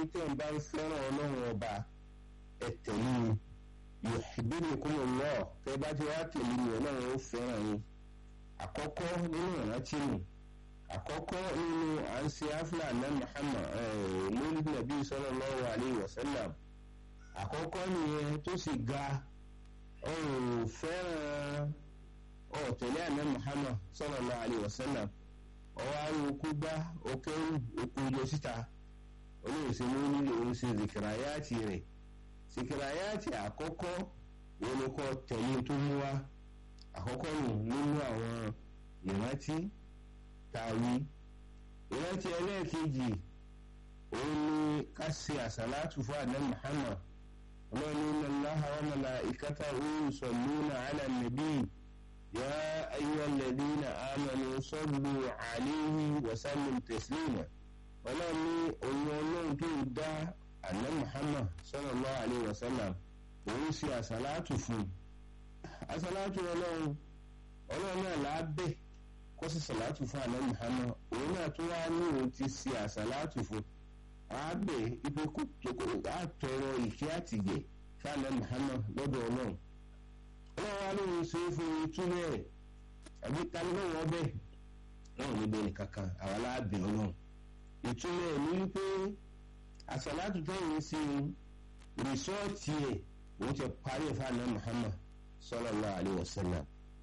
tẹ̀ ń bá ń fẹ́ràn ọlọ́run ọba ẹ tẹ̀lé mi yuhibbukumullah tẹ́ bá ti wá tẹ̀lé mi ọlọ́run ó fẹ́ràn yín àkọ́kọ́ nínú ìrántí mi àkọ́kọ́ nínú à ń ṣe áfíà náà Muhammad lórí nàbí sallallahu alayhi wa sallam àkọ́kọ́ nìyẹn tó sì ga ọ̀rọ̀ fẹ́ràn ọ̀tẹ̀lẹ́ àná Muhammad sallallahu alayhi wa sallam ọwọ́ àrùn okú gbá okẹ́rù okú lọ síta olóòsè ló nílò òun ṣe zikirayáàtì rẹ̀ zikirayáàtì àkọ́kọ́ olùkọ́ tẹ̀lé tó mú wá àkọ́kọ́ nù nínú àwọn ìrántí tàwí ìrántí ẹlẹ́ẹ̀kejì òun ni ká ṣe àsàlátù fún àná Muhammad ọlọ́run inna Allaha wa malaikatahu yusalluna ala nabi ya ayyuhal ladhina amanu sallu alayhi wa sallimu taslima ọlọ́run ní òun ọlọ́run tó dá àná Muhammad sallallahu alayhi wa sallam òun ṣe àsàlátù fún àsàlátù ọlọ́run ọlọ́run náà lábẹ́ kó sì sàlátù fún àná Muhammad òun náà tó wá ní òun ti ṣe àsàlátù fún àgbẹ̀ ipe kò àtọrọ ìkẹ́ àtìgẹ̀ fún àná Muhammad lọ́dọ̀ ọlọ́run ọlọ́run wa lóun ṣe é fún ìtúlẹ̀ rẹ̀ àbí tani náà wọ́n bẹ̀ náà níbẹ̀ nìkankan àwa láàbẹ̀ ọlọ́run ìtúlẹ̀ ní wípé àsàlátù tẹ̀yìn sí rìsọ́ọ̀tì ẹ̀ òun ti parí ẹ̀ fún àná Muhammad sallallahu alaihi wasallam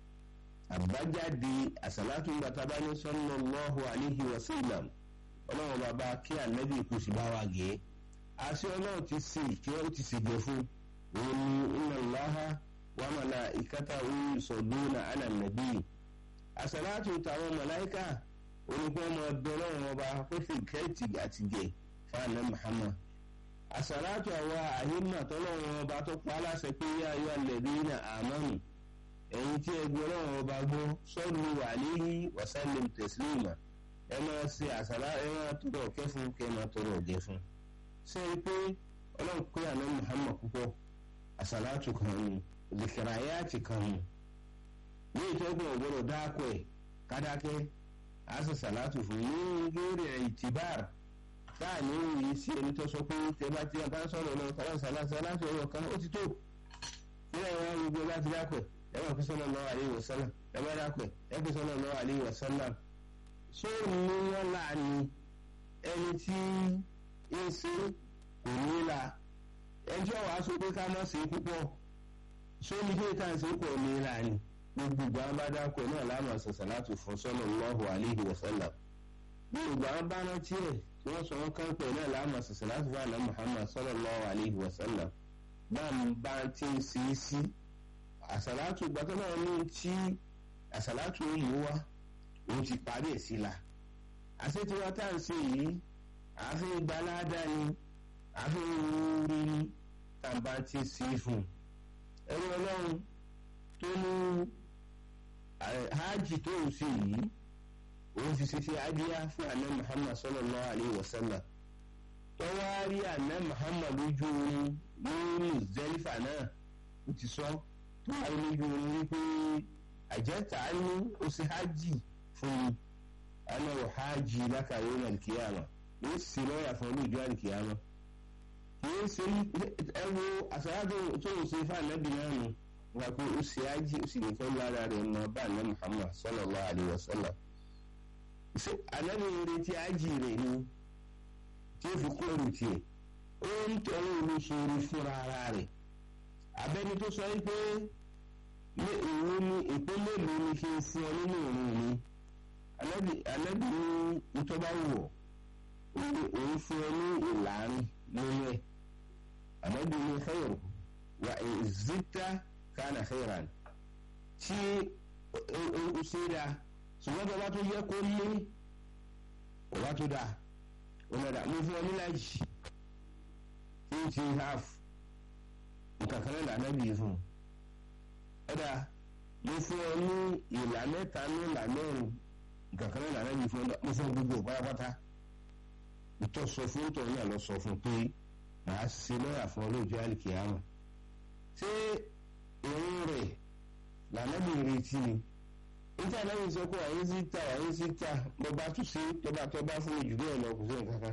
àbájáde àsàlátù ń gbàtà bá ní sallallahu alaihi wasallam ọlọ́run bàbá kí ànábì kò sì bá wa gé àṣẹ ọlọ́run ti ṣe ìkẹ́ ó ti ṣèjẹ fún òun ni inna Allaha wa malaikatahu yusalluna ala nabi àsàlátù tàwọn màláìkà onígbọ́ ọmọ ọdún ọlọ́run ọba pẹ́fẹ́ kẹ́ẹ̀tì àtìgẹ̀ fún àná Muhammad àsàlátù àwa àhímà tọ́lọ́run ọba tó pa á láṣẹ pé yá ayọ́ alladhina amanu ẹ̀yin tí ẹ gbọ́ ọlọ́run ọba gbọ́ sallu alayhi wa sallim taslima ẹ máa ṣe àṣàlá ẹ máa tọrọ ọ̀kẹ́ fún kẹ́ máa tọrọ ọ̀jẹ̀ fún ṣé ẹ pé ọlọ́run pé àná Muhammad púpọ̀ àṣàlátù kan ni zikirayati kan ni ní ìtọ́gbọ̀n ọ̀gbọ́dọ̀ dáàkọ̀ ẹ̀ kádákẹ́ àṣà ṣàlátù fún ní lórí ìtìbáàr táà ní òye sí ẹni tó sọ pé tẹ bá ti bá sọ̀rọ̀ lọ ṣàlátù ọ̀rọ̀ kan ó ti tó nílẹ̀ wọn gbogbo láti dáàkọ̀ ẹ máa fi sallallahu alaihi wasallam ẹ máa dáàkọ̀ ẹ fi sallallahu alaihi wasallam ṣé ní wọn láàánú ẹni tí ń ṣe kò ní la ẹjọ́ wàá sọ pé ká má ṣe púpọ̀ ṣé ní kí ká ṣe kò ní la ni gbogbo àwọn bá dákọ̀ náà láàmú àṣàṣà láti fún sallallahu alaihi wasallam gbogbo àwọn bá rántí ẹ̀ tí wọ́n sọ wọ́n kán pẹ̀ náà láàmú àṣàṣà láti fún àná Muhammad sallallahu alaihi wasallam náà ń bá tí ń ṣe é sí àṣàlátù gbàtọ́ náà ní tí àṣàlátù yìí wá òun ti parí ẹ̀ sí la àṣetiwa tá à ń ṣe yìí àáfin gbalada ni àáfin wúrí ni tàbá ti sí fún ẹrú ọlọ́run tó ní hajj tó ń ṣe yìí òun fi ṣe ṣe adíyá fún àná Muhammad sallallahu alayhi wa sallam tọ́wárí àná Muhammad lójú orin ní Muzdalifa náà ó ti sọ tọ́wárí lójú orin wípé àjẹta ní ó ṣe hajj fún mi ana wò hajj laka yawm al-qiyama yóò sì lọ́yà fún olú ìjọ al-qiyama yóò ṣe ẹ wo àṣàyàtò tó ń ṣe fún anabi náà nù wà pé ó ṣe hajj ó sì nìkan lára rẹ̀ mọ́ bá anabi Muhammad sallallahu alayhi wa sallam ṣe anabi retí hajj rẹ̀ ni tí ó fi kóòrò tiẹ̀ ó ń tẹ̀lé olóṣèlú fúnra ara rẹ̀ abẹ́ni tó sọ pé ní òun ní ìpínlẹ̀ ló ní kí n fún ọ nínú òun mi anabi anabi ní ìtọ́ba wọ̀ òun fún ọ ní ìlànà lórí ẹ̀ anabi ní khayr wa zita kana khayran tí o ṣe dá ṣùgbọ́n bàbá tó yẹ kó lé bàbá tó dá ọ̀nàdà mo fún ọ ní lájì eighty half nǹkan kan náà anabi fún un ọ̀dà mo fún ọ ní ìlà mẹ́ta ní ìlà mẹ́rin kankan náà nàá yìí fún ọ mo fún gbogbo pátápátá ìtọ́ sọ fún ìtọ́ náà lọ sọ fún pé màá ṣe lọ́yà fún ọlọ́jọ́ àlìkìyàmọ̀ ṣé òun rẹ̀ lànàbì retí ni níta lẹ́yìn sọ pé àyè sí ta àyè sí ta mo bá tún ṣe tọ́ba tọ́ba fún mi jù bẹ́ẹ̀ lọ kò sí nǹkan kan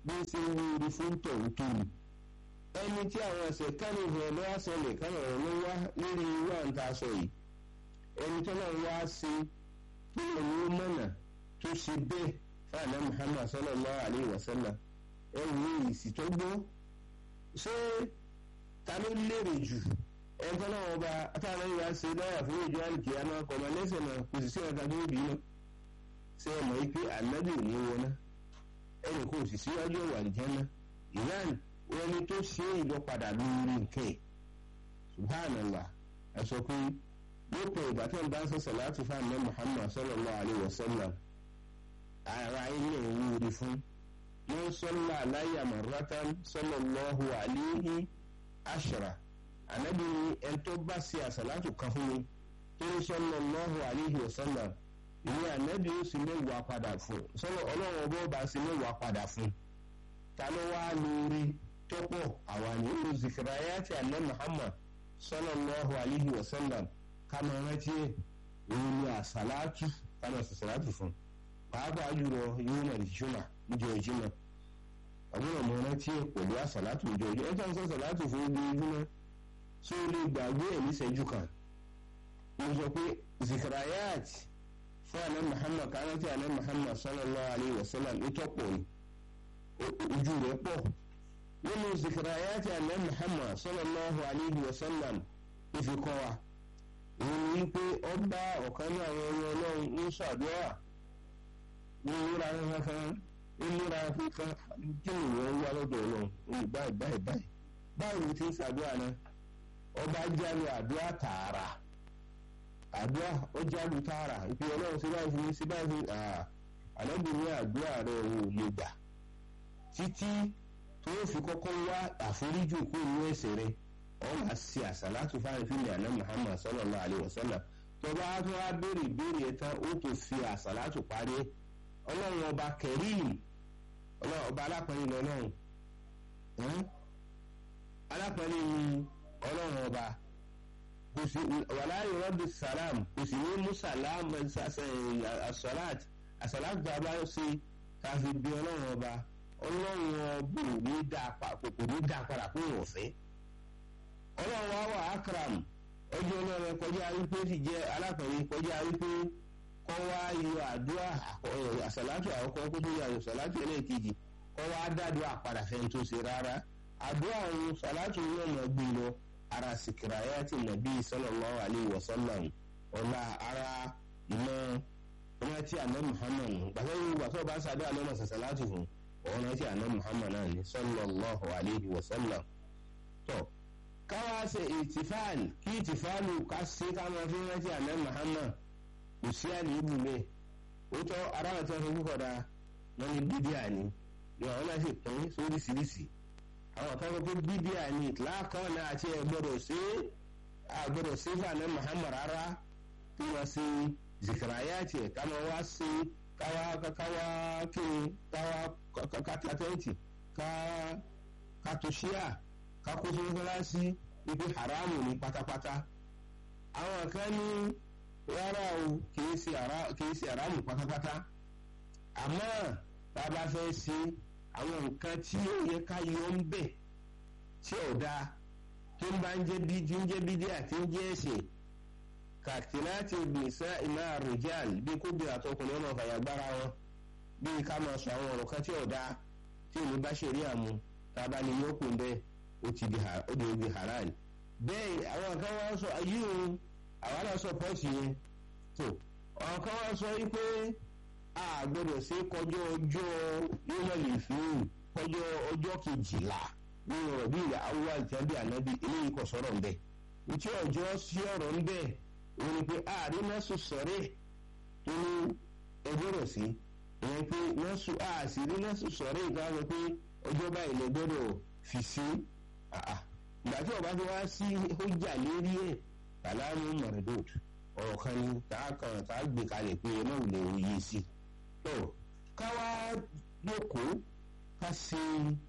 bí ó ṣe ń wúri fún tọ̀hún tó ni ẹni tí àwọn ẹsẹ̀ kánì ìfẹ́ ló wá ṣẹlẹ̀ kánì ọ̀rọ̀ ló wá lórí irú àǹtà aṣọ yìí ẹni tó náà wá sí pé òun mọ̀nà tó ṣe bẹ́ẹ̀ fáànà Muhammad sallallahu alayhi wa sallam ẹ wo ìsì tó gbọ́ ṣé ta ló lérè jù ẹni tó náà ọba táwọn ìwà ṣe dáyà fún ìjọ àlùkì àmọ́ ọkọ̀ lẹ́sẹ̀ náà kò sì sí ọ̀gá tó bì í náà ṣé ẹ mọ̀ pé ànábì ò ní wọná ẹnì kò sì síwájú ọ̀wà ìjẹ́nà ìyáàni wọn ni tó ṣe ìlọpadà lórí nǹkan ẹ̀ subhanallah ẹ sọ pé lópin ìgbà tó ń bá ń sọ sàlátù fún àná Muhammad sallallahu alayhi wa sallam ara ilé ìwúrí fún wọn sọlá aláyà marratan sallallahu alayhi ashra ànábì ni ẹni tó bá ṣe àsàlátù kan fún mi tó ń sallallahu alayhi wa sallam ìwé ànábì ó sì mẹ́wàá padà fún sọ́nà ọlọ́run ọgbọ́n ọba sì mẹ́wàá padà fún ta ló wá lórí tọ́pọ̀ àwa ní ìlú zikirayati alẹ́ Muhammad sallallahu alayhi wa sallam kama rántí ẹ̀ òun ni àsàlátù kama sàsàlátù fún pàápàá jùlọ yóò nà ìjùmọ̀ níjọ ìjùmọ̀ àbúrò mọ rántí ẹ̀ pẹ̀lú àsàlátù ìjọ ìjùmọ̀ ẹ̀ tó ń sọ sàlátù fún ibi ìjùmọ̀ tí ó lè gbàgbé ẹ̀ níṣẹ́jú kan mo sọ pé zikirayati fún àná Muhammad kárántì àná Muhammad sallallahu alayhi wa sallam ìtọ́pọ̀ ni ojú rẹ̀ pọ̀ nínú zikirayati àná Muhammad sallallahu alayhi wa sallam ìfikọ́ wa òun ní pé ó bá ọ̀kan ní àwọn ọmọ ọlọ́run ní sàdúrà ní ìlera kankan ìlera kankan kí ni wọ́n wá lọ́dọ̀ ọlọ́run ní báyìí báyìí báyìí báwo ni ti ń sàdúrà náà ọba jáde àdúrà tààrà àdúrà ó jáde tààrà ìpè ọlọ́run sí báyìí fún mi sí báyìí fún mi ànábì ní àdúrà rẹ̀ ò lè gbà títí tó fi kọ́kọ́ wá àforíjì kó inú ẹ̀ṣẹ̀ rẹ̀ wọ́n máa ṣe àṣàlátù fáwọn ìfìlẹ̀ àná Muhammad sallallahu alayhi wa sallam tó bá tó wá béèrè ìbéèrè ẹ̀ tán ó tó fi àṣàlátù parí ọlọ́run ọba kẹrìm ọlọ́run ọba alápẹ̀rẹ̀ lọ́lọ́run alápẹ̀rẹ̀ ni ọlọ́run ọba kò sí wàláyé rọ́bì sàlám kò sì ní mú sàlám àṣàlát àṣàlátù tó a bá ṣe káfí bí ọlọ́run ọba ọlọ́run ọba ò ní dá padà kó wọ̀ fẹ́ ọlọ́run wa wà akram ọjọ́ ọlọ́run kọjá wípé sì jẹ́ alákọ̀ọ́yé kọjá wípé kọ́ wá yọ àdúrà àsàlátù àkọ́kọ́ kó tó yọ àsàlátù ẹlẹ́ẹ̀kejì kọ́ wá dádúrà padà fẹ́ tó ṣe rárá àdúrà òun sàlátù yóò mọ̀ gbé lọ ara sìkìráyàtì nàbí sallallahu alayhi wa sallam ọ̀la ara ìmọ̀ rántí àná Muhammad gbàtọ́ yìí gbàtọ́ bá sàdé àná mọ̀ sàlátù fún ọ̀hún rántí àná Muhammad náà ní sallallahu alayhi wa sallam tó káwá ṣe ìtìfáàlì kí ìtìfáàlù ká ṣe ká máa fi rántí àná Muhammad kò sí àléébù bẹ́ẹ̀ ó tọ́ aráàlú tí wọ́n fi kúkọ̀ da wọ́n ní bídíà ni yọ àwọn náà sì pín sóríṣiríṣi àwọn kan sọ pé bídíà ni láàkàn náà àti ẹ̀ gbọ́dọ̀ ṣe àgbọ́dọ̀ ṣe fún àná Muhammad rárá tí wọ́n ṣe zikirayati ká máa wá ṣe káwá káwá kí káwá kátàtẹ́ǹtì ká kátòṣíà kakó tó mọ́sálásí ibi haramu ní pátápátá àwọn kan ní rárá o kìí ṣe haramu pátápátá àmọ́ tá a bá fẹ́ ṣe àwọn nǹkan tí ó yẹ ká yọ ń bẹ̀ tí ò dáa tó ń bá ń jẹ́ bí tí ń jẹ́ bídí àti ń jẹ́ ẹ̀ṣẹ̀ kàtìláàtì nìṣá ìmọ̀ àròjàl bí kó bí àtọkùnrin ọmọ fàyàgbára wọn bí ká máa sọ àwọn ọ̀rọ̀ kan tí ò dáa tí ìlú bá ṣe rí àmú tá a bá ní yókùn bẹ́ẹ̀ ó ti di ó di obi halal bẹ́ẹ̀ àwọn kan wá sọ ayé òun àwọn náà sọ pọ́ọ̀sì yẹn tó àwọn kan wá sọ wípé a gbọ́dọ̀ ṣe kọjọ́ ọjọ́ yóò fún kọjọ́ ọjọ́ kejìlá nínú ọ̀bí ìyá awúwá ìtẹ́bí ànábì eléyìí kò sọ̀rọ̀ ń bẹ̀ ìtí ọjọ́ sí ọ̀rọ̀ ń bẹ̀ òun ni pé ààrẹ mẹ́sù sọ̀rẹ́ tó ní ẹgbẹ́ rẹ̀ sí ìyẹn pé mẹ́sù àṣírí mẹ́sù sọ̀rẹ́ ìgbà wọn pé ọjọ́ báyìí lè gbọ́dọ̀ fi sí ìgbà tí ọba ti wá sí ọjà lérí ẹ̀ kàlámù mọ̀rẹ́dọ̀t ọ̀rọ̀ kan ní tààkàn tàà gbé kalẹ̀ pé ẹ náà lè yí sí. tó káwá lóko ká ṣe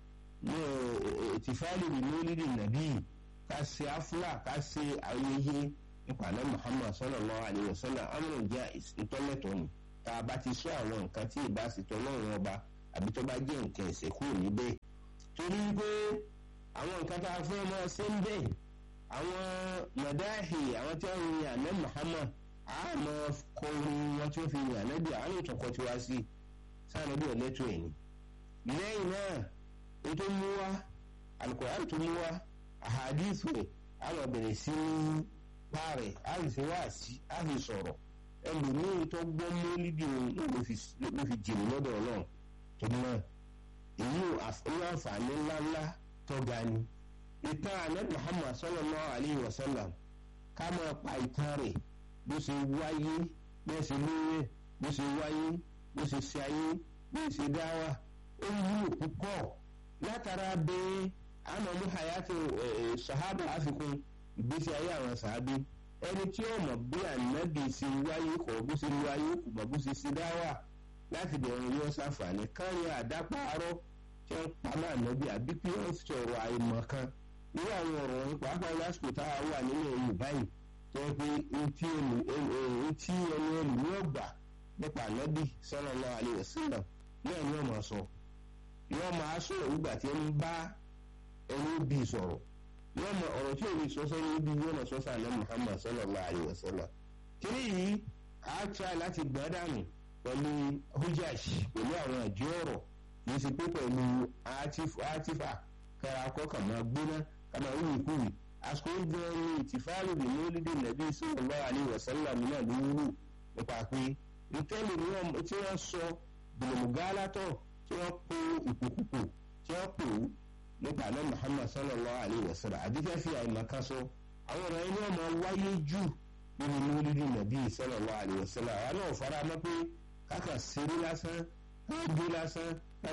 tìfáàlì lórílẹ̀ nàbí ká ṣe áfúlà ká ṣe ayẹyẹ ìpàdé Muhammad sallallahu alaihi wasallam amúnú jẹ́ ìtọ́lẹ̀tọ̀ ni tá a bá ti sọ àwọn nǹkan tí ìbá sì tọ́ lọ́rùn ọba àbí tó bá jẹ́ nǹkan ẹ̀sẹ̀ kúrò níbẹ̀ torí pé àwọn nǹkan tá a fẹ́ máa ṣe ń bẹ̀ àwọn mọ̀dáhì àwọn tí wọ́n yin àná Muhammad àmọ́ kọrin wọn tí wọ́n fi yin ànábì àwọn ìtọ́kọ tí wá sí sáànàbí ọ̀lẹ́tọ̀ ẹ̀ ni lẹ́yìn náà ètò mú wá alukóran tó mú wá àhàdíìsì rẹ̀ àwọn bẹ̀rẹ̀ sí ní báàrẹ̀ àìsí wá sí àfi sọ̀rọ̀ ẹlòmíì tó gbọ́ mọ́lídì òun náà ló fi jìnnì lọ́dọ̀ ọlọ́run tó náà èyí ò àǹfààní ńláńlá tó ga ni ìtàn ànábì Muhammad sallallahu alayhi wa sallam ká máa pa ìtàn rẹ̀ bó ṣe wáyé bẹ́ẹ̀ ṣe lóye bó ṣe wáyé bó ṣe ṣe ayé bó ṣe dáwà ó wúlò púpọ̀ látara bẹ́ẹ̀ àmọ́ mú hayati sahaba àfikún ìgbésí ayé àwọn sàábí ẹni tí ó mọ̀ bí ànábì ṣe wáyé kọ̀ bó ṣe wáyé kò mọ̀ bó ṣe ṣe dáwà láti bẹ̀rẹ̀ yóò ṣàǹfààní káyọ̀ àdápàárọ̀ tí wọ́n pa máa nọ́bí àbí pé wọ́n fi ọ̀rọ̀ àìmọ̀ kan irú àwọn ọ̀rọ̀ wọn pàápàá lásìkò tá a wà nílẹ̀ Yorùbá yìí tó yẹ pé etí ẹni ẹni ní ọgbà nípa ànábì sallallahu alaihi wasallam náà ni wọ́n máa sọ wọ́n máa sọ̀rọ̀ nígbà tí ẹni bá ẹni bí sọ̀rọ̀ wọ́n mọ ọ̀rọ̀ tí òun sọ sẹ́ni níbi wọ́n mọ̀ sọ́sọ́ àná Muhammad sallallahu alaihi wasallam kiri yìí a try láti gbọ́ dànù pẹ̀lú hujaj pẹ̀lú àwọn àjọ ọ̀rọ̀ kì í ṣe pé pẹ̀lú atifa kára akọ́kà máa gbóná kàmá wíwì kúwì àsìkò gan ni ìtìfáàlù ní mọ́lídé nàbí sallallahu alaihi wasallam náà ló wúlò nípa pé ìtẹ́lẹ̀ tí wọ́n sọ gbòmùgálátọ̀ tí wọ́n kó ìpòkùpò tí wọ́n pò ó nípa àná Muhammad sallallahu alayhi wa sallam àdìgẹ́ fi àìmọ̀ká sọ àwọn ọ̀rọ̀ ẹni ọmọ wáyé jù nínú mọ́lídì nàbí sallallahu alayhi wa sallam àwọn náà fara mọ́ pé káka ṣeré lásán káàdé lásán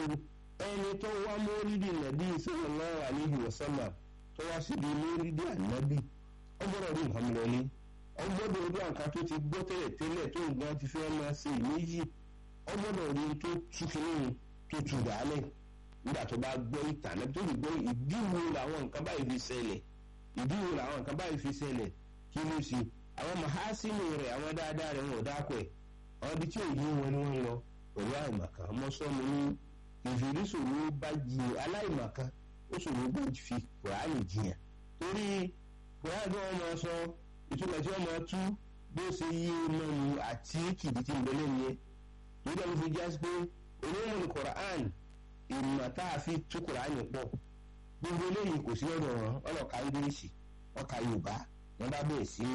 ẹni tó wá mọ́lídì nàbí sallallahu alayhi wa sallam tó wá síbi mọ́lídì ànábì ó gbọ́dọ̀ rí nǹkan lọlé ó gbọ́dọ̀ rí nǹkan tó ti gbọ́ tẹ́lẹ̀ tẹ́lẹ̀ tó nǹkan ti fẹ́ máa ṣe ìméjì ó gbọ́dọ̀ rí tó túkìní tó tù dálẹ̀ nígbà tó bá gbọ́ ìtàn náà tó lè gbọ́ ìdí wo làwọn nǹkan báyìí fi ṣẹlẹ̀ ìdí wo làwọn nǹkan báyìí fi ṣẹlẹ̀ kí ló ṣe àwọn mahasini rẹ̀ àwọn dáadáa rẹ̀ wọn ò dákọ̀ ẹ̀ àwọn ibi tí ò yí wọn ni wọ́n lọ pẹ̀lú àìmọ̀ká ọmọ sọ́mu ní ìfìrí ṣòro bá jí aláìmọ̀ká ó ṣòro bá fi kùránì jiyàn torí kùránì tí wọ́n máa sọ ìtumọ̀ tí wọ́n máa tú bó ṣe yí mọ́nu àti kìdí tí ń bẹ́lẹ̀ yẹn nígbà tó fi jásí pé olóhùn ní kùránì ìmọ̀ tá a fi tú kùránì pọ̀ gbogbo eléyìí kò sí lọ́dọ̀ wọn ọlọ́ka ingilishi ọkà yorùbá wọn bá bẹ̀rẹ̀ sí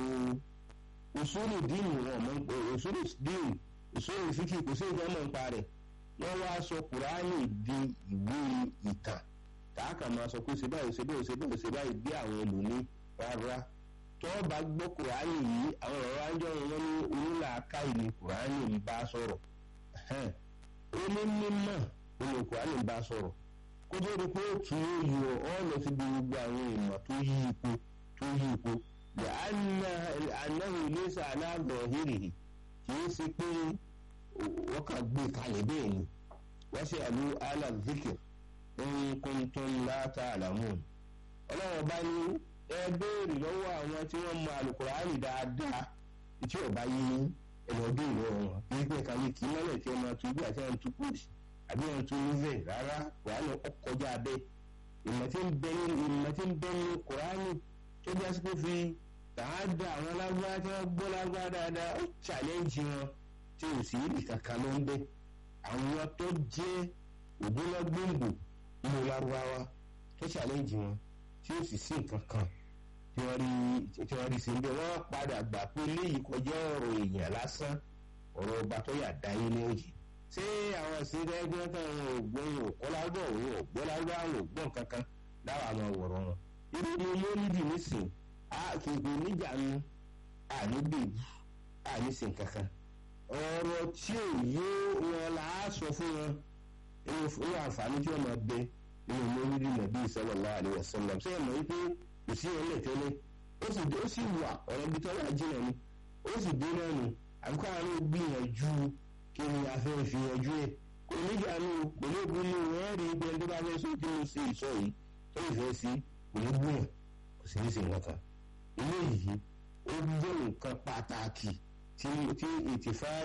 usulu díìnì wọn mọ̀ ń pè usulu díìnì usulu fíkì kò sí ìjọba mọ̀ ń pa rẹ̀ wọ́n wá sọ kùránì di ìwé ìtàn tààkà máa sọ pé ṣe báyìí ṣe báyìí ṣe báyìí ṣe báyìí bí àwọn ẹlòmíì rárá tó bá gbọ́ kùránì yìí àwọn ọ̀rọ̀ ajọ́ wọn ní onílàáká ìlú kùránì ń bá sọ̀rọ̀ ó ní mímọ̀ olùkọ́ á lè bá a sọ̀rọ̀ kó tó di pé tù ú yọ ọ́ lọ sí gbogbo àwọn ìmọ̀ tó yí ipò tó yí ipò yà á ná anáhùn iléeṣẹ́ aláàbọ̀ hírìhì kì í ṣe pé wọ́n kà gbé kalẹ̀ bẹ́ẹ̀ ni wọ́n ṣe àlù alàzikir in kuntum la ta'lamun ọlọ́run bá ní ẹ béèrè lọ́wọ́ àwọn tí wọ́n mọ àlùkùránì dáadáa tí ò bá yí ẹlọ́dún ìlú wọn kì í pé kàlẹ́ kì í mọ́lẹ̀ tí wọ́n máa tún bí àti àwọn tún kùsì àbí wọn tún ní bẹ́ẹ̀ rárá kùránì ọkọjá bẹ́ẹ̀ ìmọ̀ tí ń bẹ ní ìmọ̀ tí ń bẹ ní kùránì tó bí àsìkò fi tààdà àwọn alágbára tí wọ́n gbọ́ lágbára dáadáa ó challenge wọn tí ò sí ibì kankan ló ń bẹ àwọn tó jẹ́ ògbólọ́gbòǹgbò nínú lárúbáwá tó challenge wọn tí ó sì sí nǹkan kan tí wọ́n rí tí wọ́n rí sí ń bẹ wọ́n padà gbà pé léyìí kọjá ọ̀rọ̀ èèyàn lásán ọ̀rọ̀ ọba tó yà dáyé ní òjì ṣé àwọn ìṣẹ̀lẹ̀ ẹgbẹ́ kan wọn ò gbọ́ wọn ò kọ́ lágbọ́ wọn ò gbọ́ lágbọ́ àwọn ò gbọ́ kankan láwọn àmọ́ wọ̀rọ̀ wọn. irú ni mólídì nísìn kìkì níjànú àníbèbú àníṣìn kankan. ọ̀rọ̀ tí ò yé wọn là á sọ fún wọn inú àǹfààní tí wọ́n máa bẹ nínú mólídì nàbí sallallahu alaihi wasallam ṣé ẹ̀ mọ̀ wípé kò sí ẹ̀ lẹ́tẹ́lẹ́ ó sì wà ọ̀rọ̀ ibi tó wà jìnnà ni ó sì dé náà nù àbíkọ́ àwọn gbìyànjú kí ni a fẹ́ fi yanjú ẹ̀ kò níjà nù kò ní gun ní wọ́n rí ibi ẹni tó bá fẹ́ sọ kí ló ṣe ìsọ yìí tó ìfẹ́ sí kò ní gbìyàn kò sì ní ṣe nǹkan eléyìí ó jẹ́ nǹkan pàtàkì tí tí ìtìfáàlì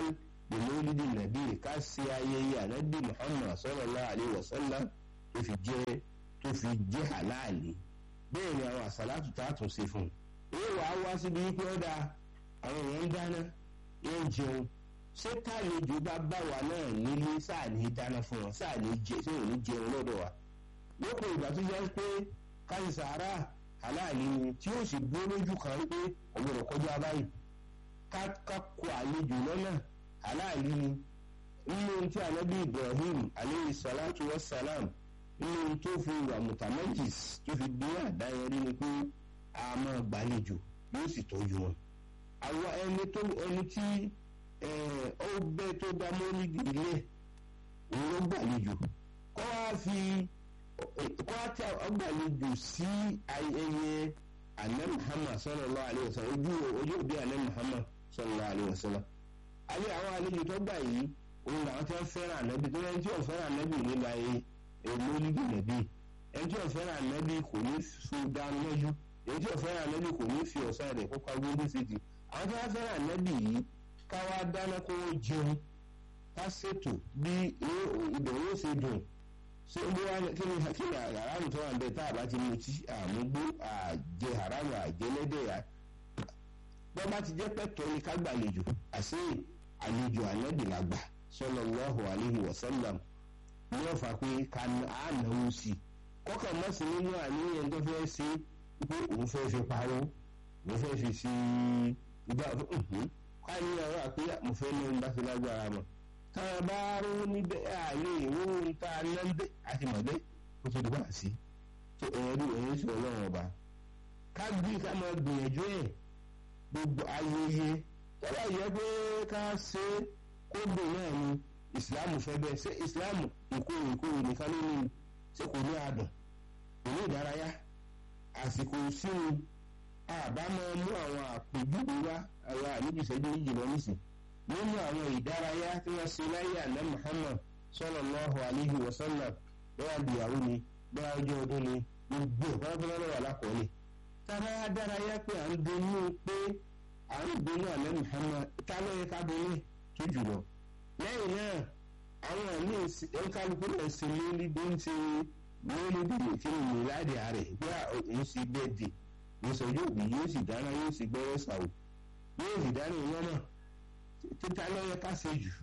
bimolidi nàbí ká ṣe ayẹyẹ ànábì muhammad sallallahu alaihi wasallam tó fi jẹ́ tó fi jẹ́ halali bẹ́ẹ̀ ni àwọn àsálàtù tá a tún ṣe fún un ó wàá wá síbi wípé ó dáa àwọn èèyàn ń dáná wọ́n ń jẹun ṣé tàlejò bá bá wa náà nílé sáà ní dáná fún wọn sáà ní jẹ ṣé òní jẹun lọ́dọ̀ wa lópin ìgbà tó jẹ́ pé káyì sàárà aláàlí ni tí ó sì dúró lójú kan wípé ọ̀gbọ̀dọ̀ kọjá báyìí ká kó àlejò lọ́nà aláàlí ni nínú tí anabi ibrahim aleyhi salatu wa salam nínú tó fi wà mutamajis tó fi dé àdáyẹrí ni pé a máa gbàlejò yóò sì tọ́jú wọn àwọn ẹni tó ẹni tí ó bẹ́ tó dá mọ́lídì ilé òun ló gbàlejò kọ́ wá fi kọ́ wá tí ọgbàlejò sí ayẹyẹ alẹ́ muhammad sallallahu alaihi wasallam ojú ojú òbí alẹ́ muhammad sallallahu alaihi wasallam alẹ́ àwọn àlejò tó gbà yìí òun làwọn tí wọ́n fẹ́ràn ànábì tó yẹn tí wọ́n fẹ́ràn ànábì nígbà yìí mọ́lídì nàbí ẹni tí wọ́n fẹ́ràn ànábì kò ní so dáná lọ́jú èyí tí wọ́n fẹ́ràn ànábì kò ní fi ọ̀sán rẹ̀ kópa gbóngbó sí ti àwọn tí wọ́n fẹ́ràn ànábì yìí káwá dáná kó wọ́n jẹun ká ṣètò bí ìbẹ̀wò ṣe dùn ṣé bí wọ́n kí ni kí ni haramu tó wà ń bẹ tá a bá ti mutí àmúgbó àjẹ haramu àjẹlẹ́dẹ̀ bọ́ bá ti jẹ́ pẹ́tọ́ ni ká gbàlejò àṣé àlejò ànábì la gbà sallallahu alaihi wasallam ní ọ̀fà pé ká náwó sí i kọ́kàn mọ́ sí nínú àníyàn tó fẹ́ ṣe pé òun fẹ́ fi pawó òun fẹ́ fi sí ìgbà káyọ̀ ọ̀rọ̀ àpé mo fẹ́ ní ohun bá fi lágbára mọ̀ táwọn bá rú níbẹ̀ àlè ìwé ohun tá a ná bẹ́ àti mọ̀dẹ́ kó tó dùgbà sí tó ẹ̀rú ẹ̀yìn sí ọlọ́run ọba ká gbé ká máa gbìyànjú ẹ̀ gbogbo ayẹyẹ tọ́lá yẹ pé ká ṣe kó gbè náà ni ìsìláàmù fẹ́ bẹ́ẹ̀ ṣé ìsìláàmù ìkórè ìkórè nìkan ló ní ṣé kò ní àdùn kò ní ìdárayá àsìkò sínú àbámọ̀ mú àwọn àpèjúwe wá àwọn àníbi ìṣẹ́jú méjì lọ nísìn nínú àwọn ìdárayá tí wọ́n ṣe láyé àná Muhammad sallallahu alaihi wa sallam bẹ́ẹ̀ àgbéyàwó ni bẹ́ẹ̀ ọjọ́ ọdún ni gbogbo ìpínlẹ̀ lọ́wọ́ alákọ̀ọ́lẹ̀ tábà dárayá pé à ń dunú pé à ń dunú àná Muhammad tá ló yẹ ká dunú tó jùlọ lẹ́yìn náà àwọn àmì ẹ̀ńkálukú náà ṣe lórí bí ń ṣe lórí bí kí ni ìlàdí ààrẹ bí òun ṣe bẹ́ẹ̀ dì ìsọjú òbí yóò sì dáná yóò sì gbẹ́rẹ́ sàwò yóò sì dáná ìwọ́n náà títa lọ́yẹ ká ṣe jù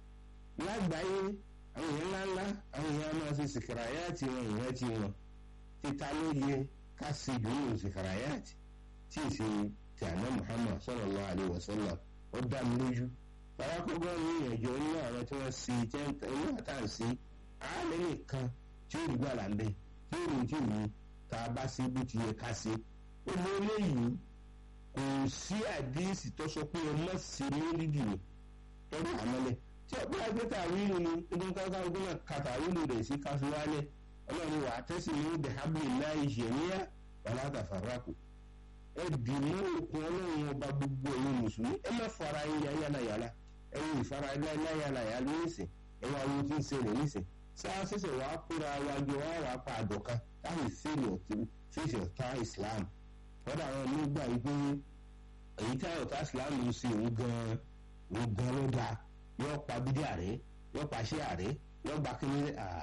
lágbàáyé àwọn èèyàn ńláńlá àwọn èèyàn máa ṣe sìkàràyàtì wọn ìwọ́n ti wọn títa ló yẹ ká ṣe jù nínú sìkàràyàtì tí ì ṣe ti àná Muhammad sallallahu alaihi wasallam ó dá mi lójú parakọ́gbọ́n ní ìyànjọ nínú àwọn tí wọ́n ṣe jẹ́ inú àtàǹsí àálẹ́ nìkan tí ó rí gbàlà ń bẹ tí ó rí tí ò ní tá a bá ṣe bó ti yẹ ká ṣe gbogbo eléyìí kò sí àdíìsì tó sọ pé ẹ má ṣe mélídì ni tọ́jú àmọ́lẹ̀ tí ọ̀pẹ́ agbẹ́ta wíìlù ni ibi kankan gbọ́nà kàtà wíìlù rẹ̀ sí káfí wálẹ̀ ọlọ́run wà á tẹ́sí ní ìdè hábìlì láì ṣẹ̀níyà wàlá tàfàràkù ẹ dì mú òkun ọlọ́run ọba gbogbo ẹ̀yin mùsùlùmí ẹ má fara yín yáyàlàyàlà ẹ yóò ìfara yáyàlàyà nísìn ẹ wá wo tí ń ṣẹlẹ̀ nísìn sáà ṣẹ̀ṣẹ̀ wàá kóra wájú wàá wàá pa àdọ̀kan láti fèsì ọ̀tá Islam kọ́dà àwọn onígbà yìí pé èyí tí àyọ̀ká islam ń ṣe òun gan-an òun gan ló dáa yóò pa bídí àrẹ yóò pa ṣé àrẹ yóò gba kí ní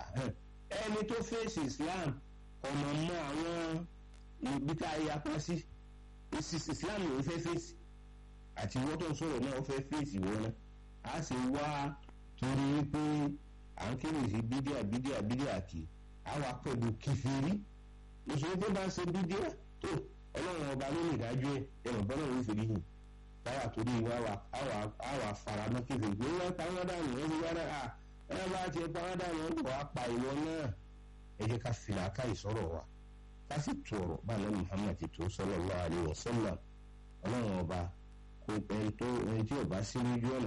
ẹni tó fèsì islam ọ̀nà mọ àwọn ibi tá a yapa sí islam ló fẹ́ fèsì àti wọ́n tó ń sọ̀rọ̀ náà ó fẹ́ fèsì wọn náà a sì wá torí pé à ń kéde sí bídíà bídíà bídíà kì á wà pẹ̀lú kìfìrí ìṣòro tó bá ń ṣe bídíà tó ọlọ́run ọba ló lè dájú ẹ̀ ẹ̀rọ bọ́lá òun fèrè yìí táwa torí wa wà àwà faramọ́ kékeré pé wọ́n pa wọ́n dànù wọ́n ti wá dà á ẹ bá ti pa wọ́n dànù wọ́n wà pa ìwọ náà ẹ jẹ́ ká fìlà ká ìsọ̀rọ̀ wa ká sì tu ọ̀rọ̀ bá lọ Muhammad ti tó sallallahu alaihi wasallam ọlọ́run ọba kò ẹni tó ẹni tí ọba sí lójú ọ̀nà